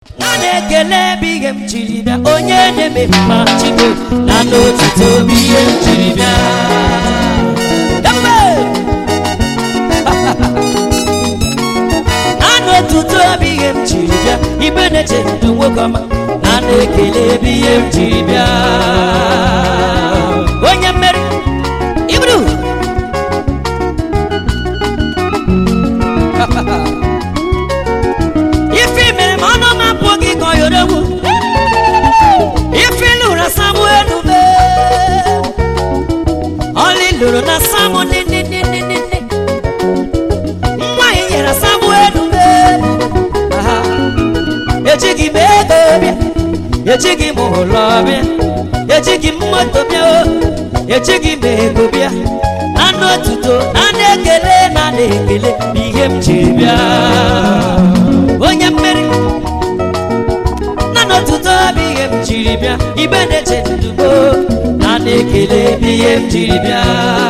na na-ekele ebe ihe m jiri bịa onye na-eme mma chigo na n'otuto bụ ihe m jiri bịa Ebube! na n'otuto bụ ihe m jiri bịa ibe na-eche ndụ nwoke ọma na na-ekele ebe ihe m jiri bịa onye mmeri iburu ife mere ma ọnụ m apụ gị ka ọ yọrọ egwu ife lụrụ samuel be ọlị lụrụ na samu nịnịnịnịnị nwa ị nyere samuel be Aha. ejighị m ego bịa ejighị m ụlọ bịa ejighị m moto bịa o ejighị m ego bịa anụ otuto na na-ekele na na-ekele bụ ihe m jiri bịa onye mmeri na n'otuto bụ ihe m jiri bịa ibe na-eche ndugo na na-ekele bụ ihe m jiri bịa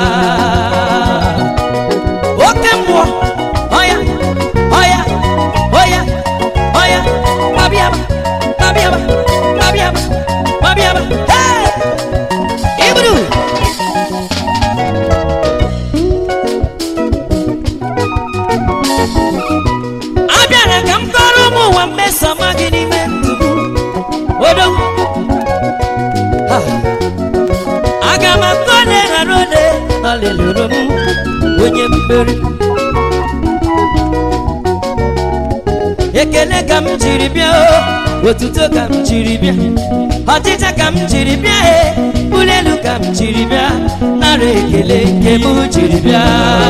oke mmụọ ọya ọya ọya ọya babịaba babịaba babịaba babịaba hey! iburu abịara ka m kọrọ ụmụ ụwa mmesoma gị n'ime ndụ m odo Ha. aga m akọ na-eghara ole ọlịlụrụ m onye mmeri ekele ka m jiri bịa o otuto ka m jiri bịa ọchịcha ka m jiri bịa e ụlọ elu ka m jiri bịa nara ekele nke m jiri bịa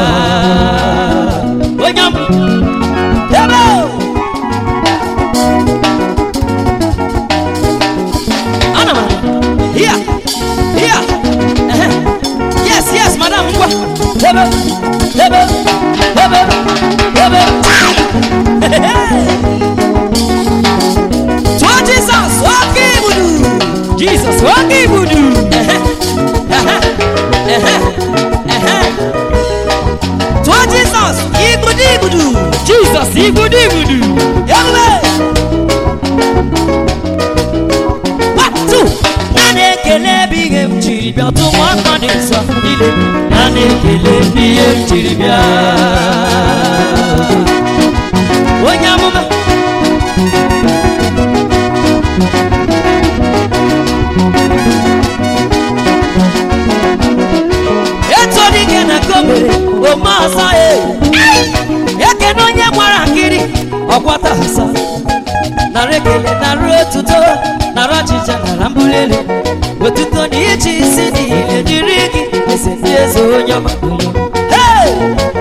onye ọma Ebe o! Ana m here here ehe yes yes madam ngwa ebe ebe ebe ebe tụọ jizọs oke ibudu jizọs oke ibudu ehe ehe ehe ehe tụọ jizọs igbudu igbudu jizọs igbudu igbudu ebube watu na na-ekele ebe ihe m jiri bịa tụ nwa aka dị nsọ niile na na-ekele ebe ihe m jiri bịa onye amụma etu dị gị na kobere ome ọzọ e ekene onye gbara nkiri ọkwata asa nara ekele nara otuto nara ọchịcha nara mbuli elu otuto na iji isi niile dịrị gị eze ndị eze onye ọma Hey!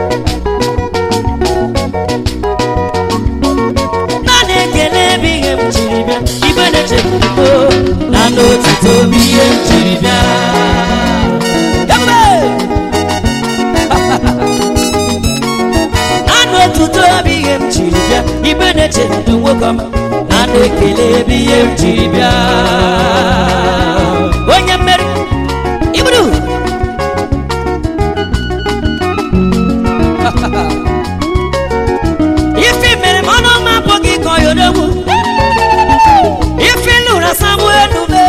naanị ekele ebe ihe m jiri bịa ibe na-echebụo na n'otuto bụ ihe m jiri bịa Ebube! anụ otuto bụ ihe m jiri bịa ibe na-eche ndụ nwoke ọma na na-ekele ebe ihe m jiri bịa onye mmeri iburu ife mere ma ọnụ ọma bụ gị ka ọ yọrọ ife lụrụ samuel be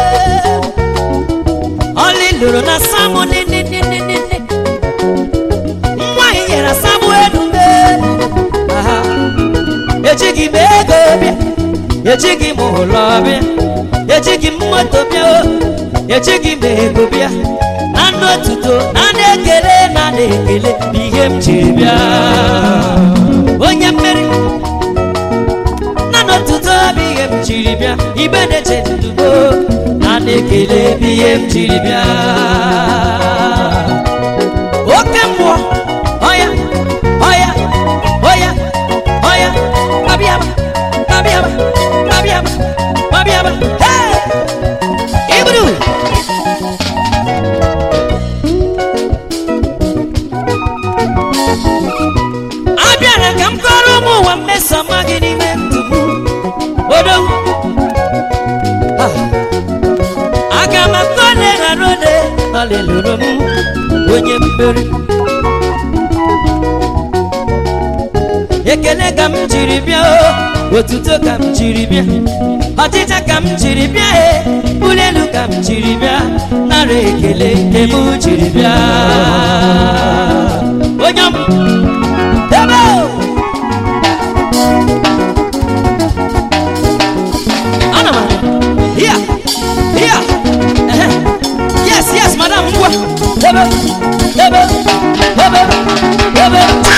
ọlị lụrụ na samu nịnịnịnịnị nwa ị nyere samuel be Aha. ejighị m ego bịa ejighị m ụlọ bịa ejighị m moto bịa o ejighị m ego bịa na ndị otuto na na-ekele na na-ekele bụ ihe m jiri bịa onye mmeri na n'otuto bụ ihe m jiri bịa ibe na-eche ndugo na na-ekele bụ ihe m jiri bịa oke mmụọ ọya ọya ọya ọya abịaba abịaba abịaba abịaba hey! iburu abịara ka m kọrọ ụmụ ụwa mmesoma gị n'ime ndụ m odo aga m akọ na-eghara ole ọlịlụrụ m onye mmeri ekele ka m jiri bịa o otuto ka m jiri bịa ọchịcha ka m jiri bịa e ụlọ elu ka m jiri bịa nara ekele nke m jiri bịa onye m ebe o! ana m here here ehe. yes yes madam ngwa ebe ebe ebe ebe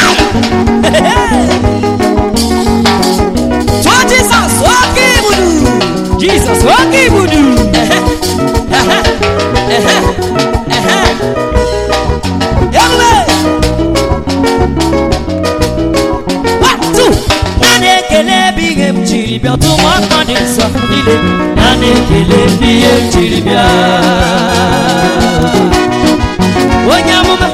tụọ jizọs oke ibudu jizọs oke ibudu ehe ehe ehe ehe ebube one two na na-ekele ebe ihe m jiri bịa tụmụ aka dị nsọ niile na na-ekele ebe ihe m jiri bịa onye amụma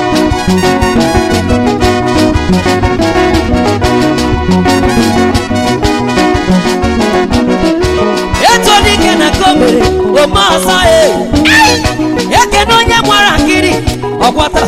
eto dike na ka o mere ome ọzọ e ekene onye gbara nkiri ọkwata